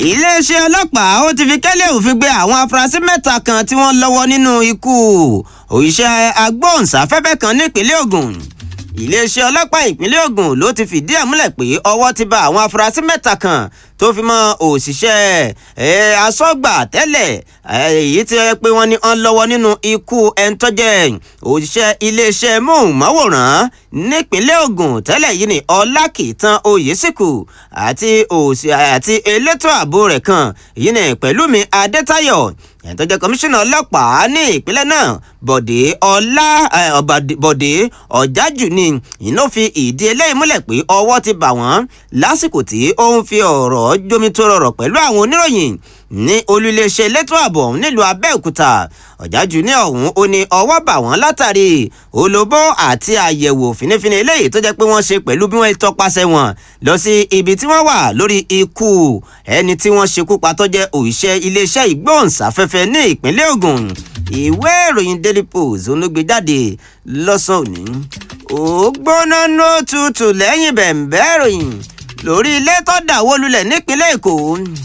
iléeṣẹ́ ọlọ́pàá ó ti fi kẹ́lẹ́ òfin gbé àwọn afurasí mẹ́ta kan tí wọ́n lọ́wọ́ nínú ikú òṣìṣẹ́ agbóhùnsáfẹ́fẹ́ kan nípínlẹ̀ Ògùn iléeṣẹ́ ọlọ́pàá ìpínlẹ̀ Ògùn ló ti fìdí ẹ̀ múlẹ̀ pé ọwọ́ ti bá àwọn afurasí mẹ́ta kan tó fi mọ́ òṣìṣẹ́ asọ́gbà tẹ́lẹ̀ èyí tí ó yẹ pé wọ́n ní wọ́n lọ́wọ́ nínú ikú ẹni tó jẹ́ òṣìṣẹ́ iléeṣẹ́ móhùnmáwòrán nípínlẹ̀ Ògùn tẹ́lẹ̀ yìí ní Ọlákìtàn Oyèsíkù àti òsì àti elétò ààbò rẹ̀ kan yìí ní Pẹ̀lúmi Adétáyọ̀ ẹni tó jẹ́ kọmíṣánná ọlọ́pàá ní ìpínlẹ̀ náà Bọ̀dé Ọlá Bọ̀dé Ọ̀jájù ni iná fi ìdí eléyìí múlẹ̀ pé ọwọ́ ti bà wọ́n lásìkò tí ó ń fi ọ̀rọ̀ jómitóró ọ̀rọ̀ pẹ̀lú àwọn oníròyìn ní olú iléeṣẹ́ elétò ààbò ọ̀hún nílùú Abẹ́òkúta Ọ̀jájù ní ọ̀hún ó ní ọwọ́ bà wọ́n látàrí olóbó àti àyẹ̀wò fínífíní eléyìí tó jẹ́ pé wọ́n ṣe pẹ̀lú bí wọ́n tọpasẹ̀ wọn lọ sí ibi tí wọ́n wà lórí ikú ẹni tí wọ́n ṣekú pa tó jẹ́ òṣìṣẹ́ iléeṣẹ́ ìgbóhùnsáfẹ́fẹ́ ní ìpínlẹ̀ Ògùn ìwé ìròyìn Daily Post olóògbé jáde lọ́sàn-án òní ó gbóná nó tutù lẹ́yìn bẹ̀m̀bẹ́ ìròyìn lórí ilé tó dàwó lulẹ̀ nípínlẹ̀ Èkó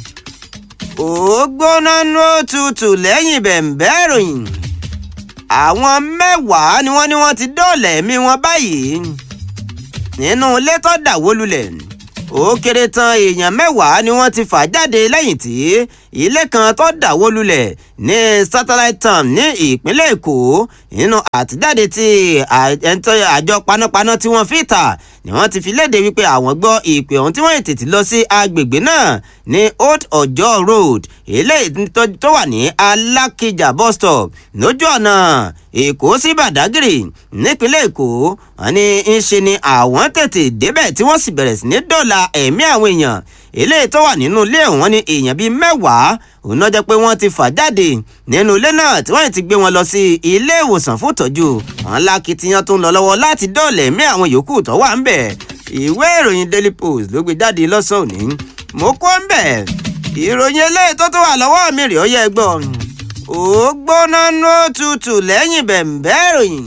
ó gbóná nó tutù lẹ́yìn bẹ̀m̀bẹ́ ìròyìn àwọn mẹ́wàá ni wọ́n ní wọ́n ti dóòlà ẹ̀mí wọn báyìí nínú ilé tó dàwó lulẹ̀ ó kéré tán èèyàn mẹ́wàá ni wọ́n ti fà jáde lẹ́yìn tí ilé kan tó dàwó lulẹ̀ ní satellite town ní ìpínlẹ̀ èkó nínú àtijáde tí àjọ panápaná tí wọ́n fi ta ni wọ́n ti fi léde wípé àwọn gbọ́ ìpè ọ̀hún tí wọ́n tètè lọ sí agbègbè náà ní old ọjọ́ road eléyìí tó wà ní alákìjà bus stop lójú ọ̀nà èkó sí badagry nípínlẹ̀ èkó wọ́n ní ń ṣe ni àwọn tètè débẹ̀ tí wọ́n sì bẹ̀rẹ̀ sí ní dọ́là ẹ̀mí àwọn èèyàn eléyìí tó wà nínú ilé wọn ní èèyàn bíi mẹ́wàá òun náà jẹ́ pé wọ́n ti fà jáde nínú ilé náà tí wọ́n ti gbé wọn lọ sí ilé ìwòsàn fún ìtọ́jú àwọn lákìtìyàn tó ń lọ lọ́wọ́ láti dọ́ọ̀lẹ̀ ẹ̀mí àwọn yòókù tó wà ń bẹ̀ ìwé ìròyìn Daily Post ló gbé jáde lọ́sàn-án òní mo kó ń bẹ̀ ìròyìn eléyìí tó tó wà lọ́wọ́ mi rèé ó yẹ gbọ́ ó gbóná nó tutù lẹ́yìn bẹ̀m̀bẹ́ ìròyìn.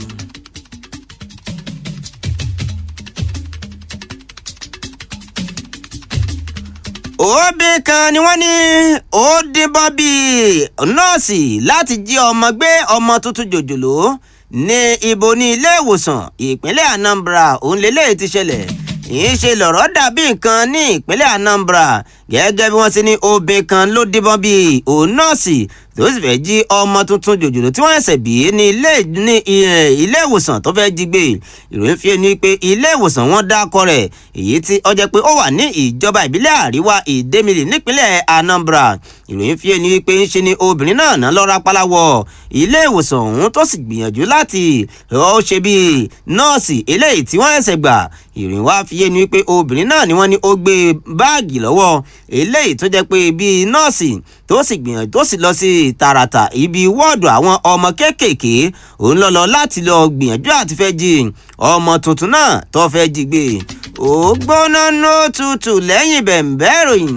òbí kan ni wọ́n ní ó díbọ́n bíi nọ́ọ̀sì láti jí ọmọ gbé ọmọ tuntun jòjòló ní ibo ní ilé ìwòsàn ìpínlẹ̀ Anambra òun lélẹ́yìí ti ṣẹlẹ̀ yìí ṣe lọ̀rọ̀ dàbí nǹkan ní ìpínlẹ̀ Anambra gẹ́gẹ́ bí wọ́n ti ní obìnrin kan ló díbọ́n bíi òun nọ́ọ̀sì tó sì fẹ́ jí ọmọ tuntun jòjòló tí wọ́n ṣẹ̀ṣẹ̀ bí ní ilé ní ilé ìwòsàn tó fẹ́ jí gbé ìròyìn fi ni pé ilé ìwòsàn wọn dákọ rẹ̀ èyí tí ó jẹ́ pé ó wà ní ìjọba ìbílẹ̀ àríwá ìdẹ́mìlì nípínlẹ̀ Anambra ìròyìn fi ni pé ń ṣe ni obìnrin náà ná lọ́ra pálawọ̀ ilé ìwòsàn ọ̀hún tó sì gbìyànjú láti ó ṣe bí nọ́ọ̀sì eléyìí tí wọ́n ṣẹ̀ṣẹ̀ gbà ìròyìn wá fi yé ni wípé obìnrin náà ni wọ́n ní ó gbé báàgì lọ́wọ́ eléyìí tó jẹ́ pé bíi nọ́ọ̀sì tó sì gbìyànjú tó sì lọ sí tààràtà ibi wọ́ọ̀dù àwọn ọmọ kéékèèké òun lọ lọ láti lọ gbìyànjú àti fẹ́ jí ọmọ tuntun náà tó fẹ́ jí gbé ó gbóná nó tutù lẹ́yìn bẹ̀m̀bẹ́ ìròyìn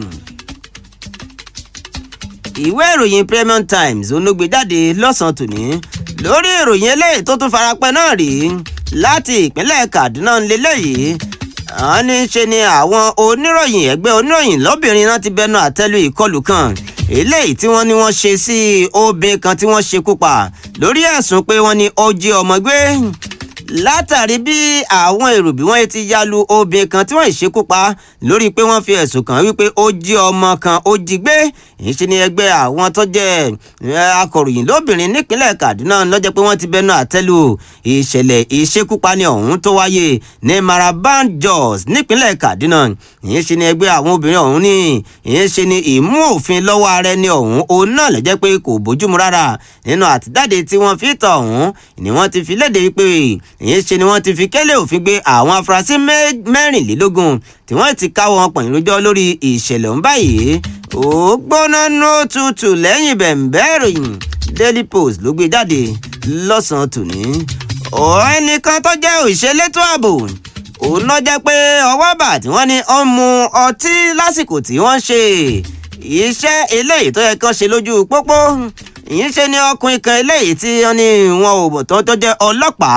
ìwé ìròyìn Premium Times onógbè jáde lọ́sàn-án tòní lórí ìròyìn eléyìí tó tún farapẹ́ náà rí láti ìpínlẹ̀ Kaduna ńlẹ́lẹ́yìí àwọn ní ṣe ni àwọn oníròyìn ẹgbẹ́ oníròyìn lọ́bìnrin náà ti bẹnu àtẹ́lu ìkọlù kan eléyìí tí wọ́n ní wọ́n ṣe sí obìnrin kan tí wọ́n ṣekú pa lórí ẹ̀sùn pé wọ́n ní ó jí ọmọ gbé látàrí bí àwọn èrò bí wọ́n ti ya lu obìnrin kan tí wọ́n ṣekú pa lórí pé wọ́n fi ẹ̀sùn kàn wípé ó jí ọmọ kan ó jí gbé ìṣe ni ẹgbẹ́ àwọn tó jẹ́ akọ̀ròyìn lóbìnrin nípínlẹ̀ Kaduna lọ́jọ́ pé wọ́n ti bẹnu àtẹ́lù ìṣẹ̀lẹ̀ ìṣekúpani ọ̀hún tó wáyé ní Maraban Jos nípínlẹ̀ Kaduna ìṣe ni ẹgbẹ́ àwọn obìnrin ọ̀hún ní ìṣe ni ìmú òfin lọ́wọ́ ara ẹni ọ̀hún òun náà lọ́jọ́ pé kò bójúmu rárá nínú àtijáde tí wọ́n fi tọ̀ ọ̀hún ni wọ́n ti fi léde wípé ìṣe ni wọ́n ti fi kélé òfin gbé àwọn afurasí mẹ́rìnlélógún tí wọ́n ti káwọ́ wọn pọ̀nyìn lójọ́ lórí ìṣẹ̀lẹ̀ ọ̀hún báyìí ó gbóná nó tutù lẹ́yìn bẹ̀m̀bẹ́ ìròyìn Daily Post ló gbé jáde lọ́sàn-án tòní. ẹnìkan tó jẹ́ òṣèlétò ààbò òun náà jẹ́ pé ọwọ́ bà tí wọ́n ní ó ń mu ọtí lásìkò tí wọ́n ṣe iṣẹ́ eléyìí tó yẹ kán ṣe lójú pópó ìyẹn ṣe ni ọkùnrin kan eléyìí tí wọ́n ní wọn ò bọ̀ tó tó jẹ́ ọlọ́pàá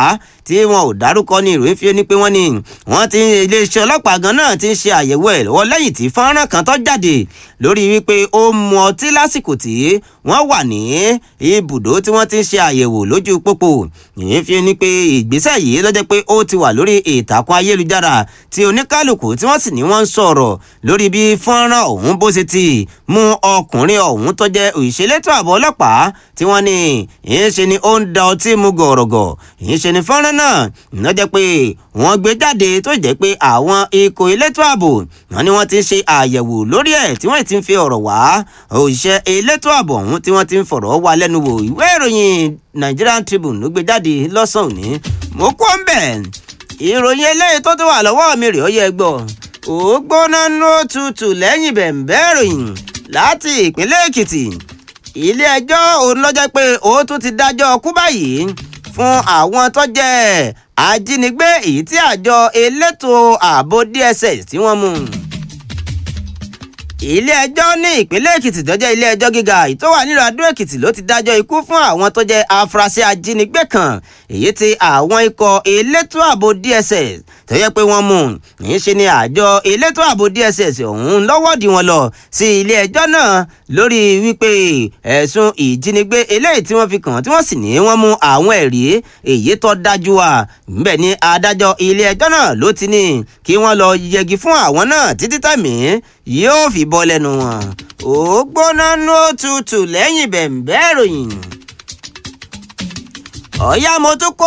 tí wọn ò dárúkọ ní ìròyìn fi ní pé wọ́n ní wọ́n ti iléeṣẹ́ ọlọ́pàá gan náà ti ń ṣe àyẹ̀wò ẹ̀ lọ́wọ́ lẹ́yìn tí fọ́nrán kan tó jáde lórí wípé ó mu ọtí lásìkò tí wọ́n wà ní ibùdó tí wọ́n ti ń ṣe àyẹ̀wò lójú pópó ìyẹn fi ní pé ìgbésẹ̀ yìí ló jẹ́ pé ó ti wà lórí ìtàkùn ayélujára tí oníkálukú tí wọ́n sì ní wọ́n ń sọ̀rọ̀ lórí bí fọ́nrán ọ̀hún bó ṣe ti mú ọkùnrin ọ̀hún tó jẹ́ òṣèlétò ààbò ọlọ́pàá tí wọ́n ní ìyẹn ṣe ni ó ń da ọtí mu gọ̀rọ̀gọ̀ ìyẹn ṣe ni fọ́nrán náà ló jẹ́ pé wọ́n gbé jáde tó jẹ́ pé àwọn ikọ̀ elétò ààbò wọn ni wọ́n ti ń ṣe àyẹ̀wò lórí ẹ̀ tí wọ́n ti ń fi ọ̀rọ̀ wá òṣìṣẹ́ elétò ààbò ọ̀hún tí wọ́n ti ń fọ̀rọ̀ wá lẹ́nu wò ìwé ìròyìn Nigerian Tribune ló gbé jáde lọ́sàn-án òní mo kọ́ ń bẹ̀ ìròyìn eléyìí tó ti wà lọ́wọ́ mi rèé ó yẹ gbọ́ ó gbóná ló tutù lẹ́yìn bẹ̀ǹbẹ́ ìròyìn láti ìpínlẹ̀ Èkìtì ilé ẹjọ́ òun lọ́jọ́ pé ó tún ti dájọ́ kú báyìí fún àwọn tó jẹ́ ajínigbé èyí tí àjọ elétò ààbò DSS tí wọ́n mú ilé ẹjọ́ ní ìpínlẹ̀ èkìtì tó jẹ́ ilé ẹjọ́ gíga tó wà nílùú adó èkìtì ló ti dájọ́ ikú fún àwọn tó jẹ́ afurasí ajínigbé kan èyí tí àwọn ikọ̀ elétò ààbò DSS tó yẹ pé wọ́n mú ní ṣe ni àjọ elétò ààbò DSS ọ̀hún lọ́wọ́dì wọn lọ sí ilé ẹjọ́ náà lórí wípé ẹ̀sùn ìjínigbé eléyìí tí wọ́n fi kàn tí wọ́n sì ní wọ́n mú àwọn ẹ̀rí èyí tó dájú wa ńbẹ̀ ni adájọ́ ilé ẹjọ́ náà ló ti ní kí wọ́n lọ yẹgi fún àwọn náà títí tàmí yóò fi bọ́ lẹ́nu wọn ó gbóná ní òtútù lẹ́yìn bẹ̀ǹbẹ́ ìròyìn ọ̀yá mo tún kó